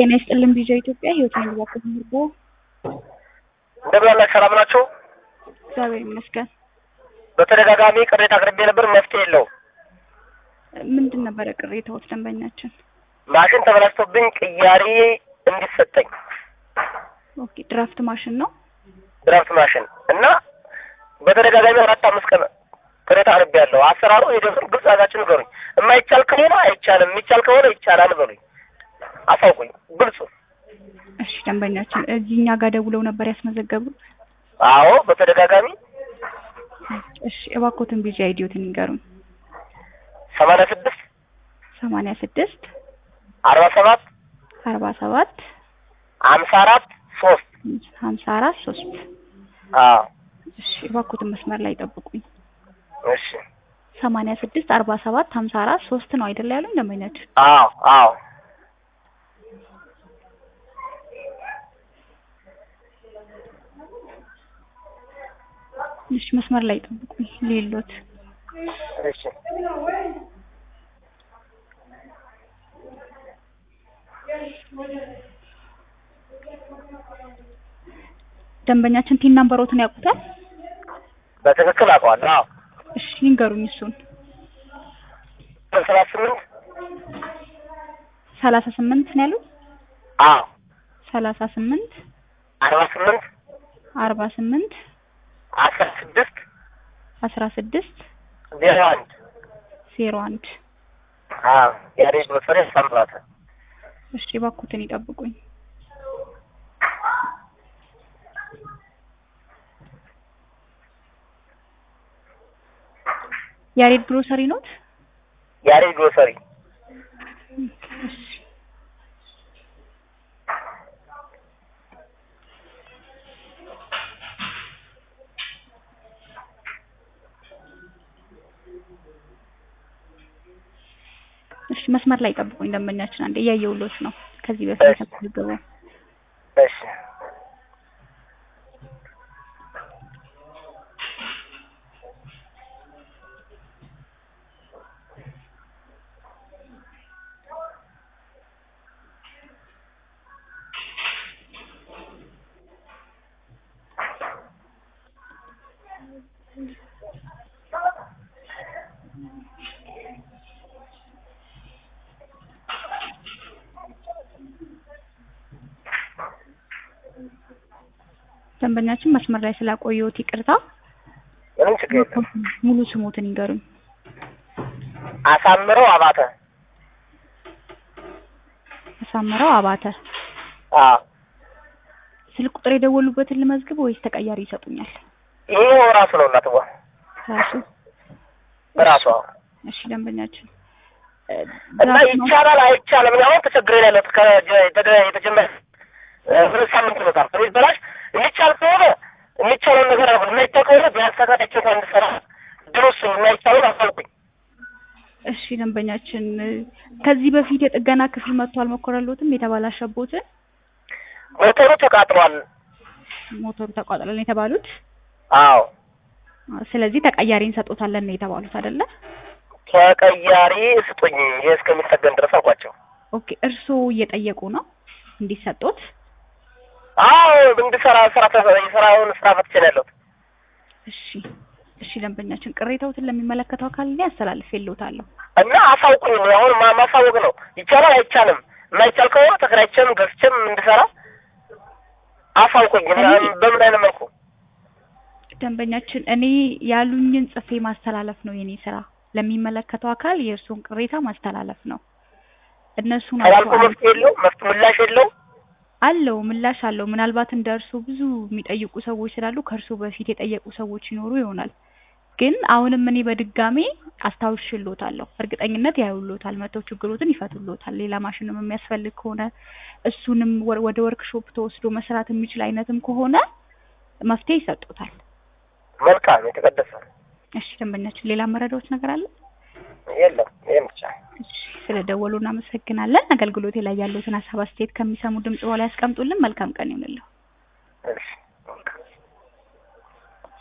ጤና ይስጥልን ቪዥን ኢትዮጵያ ህይወት ነው ባክህ ምርቦ እንደምን አላችሁ? ሰላም ናችሁ? እግዚአብሔር ይመስገን። በተደጋጋሚ ቅሬታ አቅርቤ ነበር፣ መፍትሄ የለውም። ምንድን ነበረ ቅሬታዎች? ደንበኛችን ማሽን ተበላሽቶብኝ ቅያሬ እንዲሰጠኝ ኦኬ፣ ድራፍት ማሽን ነው። ድራፍት ማሽን እና በተደጋጋሚ አራት አምስት ቀን ቅሬታ አቅርቤ ያለው አሰራሩ ሂደቱን ግልጽ አድርጋችሁ ንገሩኝ። የማይቻል ከሆነ አይቻልም፣ የሚቻል ከሆነ ይቻላል በሉኝ፣ አሳውቁኝ፣ ግልጹ። እሺ፣ ደንበኛችን እዚህ እኛ ጋር ደውለው ነበር ያስመዘገቡት። አዎ በተደጋጋሚ እሺ፣ እባክዎትን ቢጂ አይዲዮትን ይንገሩን። ሰማንያ ስድስት ሰማንያ ስድስት አርባ ሰባት አርባ ሰባት ሀምሳ አራት ሶስት ሀምሳ አራት ሶስት አዎ እሺ፣ እባክዎትን መስመር ላይ ጠብቁኝ። እሺ ሰማንያ ስድስት አርባ ሰባት ሀምሳ አራት ሶስት ነው አይደለ ያሉኝ ደንበኛችን? አዎ አዎ እሺ፣ መስመር ላይ ጠብቁኝ። ሌሎት እሺ ደንበኛችን ቲን ናምበሮትን ያውቁታል? በትክክል አውቀዋለሁ። አዎ እሺ፣ ይንገሩኝ እሱን። ሰላሳ ስምንት ሰላሳ ስምንት ነው ያሉት? አዎ ሰላሳ ስምንት አርባ ስምንት አርባ ስምንት አስራ ስድስት አስራ ስድስት ዜሮ አንድ ዜሮ አንድ አዎ ያሬድ መሰረ ሳምራተ እሺ እባክዎትን ይጠብቁኝ። ያሬድ ግሮሰሪ ኖት? ያሬድ ግሮሰሪ እሺ እሺ መስመር ላይ ጠብቁኝ ደንበኛችን አንዴ እያየሁሎት ነው። ከዚህ በፊት እሺ። የተመዘገበው እሺ ደንበኛችን መስመር ላይ ስላቆየሁት ይቅርታ። ምንም ችግር የለም። ሙሉ ስሞትን ይንገሩኝ። አሳምረው አባተ አሳምረው አባተ። አዎ ስልክ ቁጥር የደወሉበትን ልመዝግብ ወይስ ተቀያሪ ይሰጡኛል? ይሄው ራሱ ነው እናትዋ ራሱ ራሱ አዎ። እሺ ደንበኛችን እ፣ እና ድራፍት ነው- ይቻላል አይቻልም። እኔ አሁን ተቸግሬ ነው ያለሁት ከጀ- የተደ- የተጀመረ እ፣ ሁለት ሳምንት ይመጣል። ከቤት በላሽ የሚቻል ከሆነ የሚቻለውን ነገር አሁን የማይቻል ከሆነ ቢያንስ ተከታቸው እንኳን እንድሰራ ድሮስ የማይቻለውን አሳልኩኝ። እሺ ደንበኛችን እ፣ ከዚህ በፊት የጥገና ክፍል መጥቶ አልሞከረሎትም? የተባላሸቦትን ሞተሩ ተቃጥሏል። ሞተሩ ተቋጥሏል ነው የተባሉት? አዎ አ፣ ስለዚህ ተቀያሪ እንሰጦታለን ነው የተባሉት አይደለ? ተቀያሪ ስጡኝ፣ ይሄ እስከሚጠገን ድረስ አልኳቸው። ኦኬ እርስዎ እየጠየቁ ነው እንዲሰጡት? አዎ እንድሰራ ስራ ተ- የስራውን ስራ ፈትቼ ነው ያለሁት። እሺ እሺ ደንበኛችን ቅሬታዎትን ለሚመለከተው አካል እኔ አስተላልፌልዎታለሁ። እና አሳውቁኝ። አሁን ማ- ማሳወቅ ነው። ይቻላል አይቻልም። የማይቻል ከሆነ ተከራይቼም ገዝቼም እንድሰራ አሳውቁኝ። እና እኔ- በምን አይነት መልኩ ደንበኛችን እኔ ያሉኝን ጽፌ ማስተላለፍ ነው የኔ ስራ። ለሚመለከተው አካል የእርስዎን ቅሬታ ማስተላለፍ ነው። እነሱ ተላልፎ ናቸው መፍትሄ የለው መፍት ምላሽ የለው አለው ምላሽ አለው። ምናልባት እንደ እርስዎ ብዙ የሚጠይቁ ሰዎች ስላሉ ከእርስዎ በፊት የጠየቁ ሰዎች ይኖሩ ይሆናል። ግን አሁንም እኔ በድጋሜ አስታውሽልዎታለሁ። እርግጠኝነት ያዩልዎታል፣ መተው ችግሮትን ይፈቱልዎታል። ሌላ ማሽንም የሚያስፈልግ ከሆነ እሱንም ወ- ወደ ወርክሾፕ ተወስዶ መስራት የሚችል አይነትም ከሆነ መፍትሄ ይሰጡታል። መልካም የተቀደሰ እሺ ደንበኛችን፣ ሌላ መረዳዎች ነገር አለ? የለም። ይህም ብቻ እሺ ስለደወሉ እናመሰግናለን። አገልግሎቴ ላይ ያሉትን ሀሳብ አስተያየት ከሚሰሙ ድምጽ በኋላ ያስቀምጡልን። መልካም ቀን ይሁንልዎ። እሺ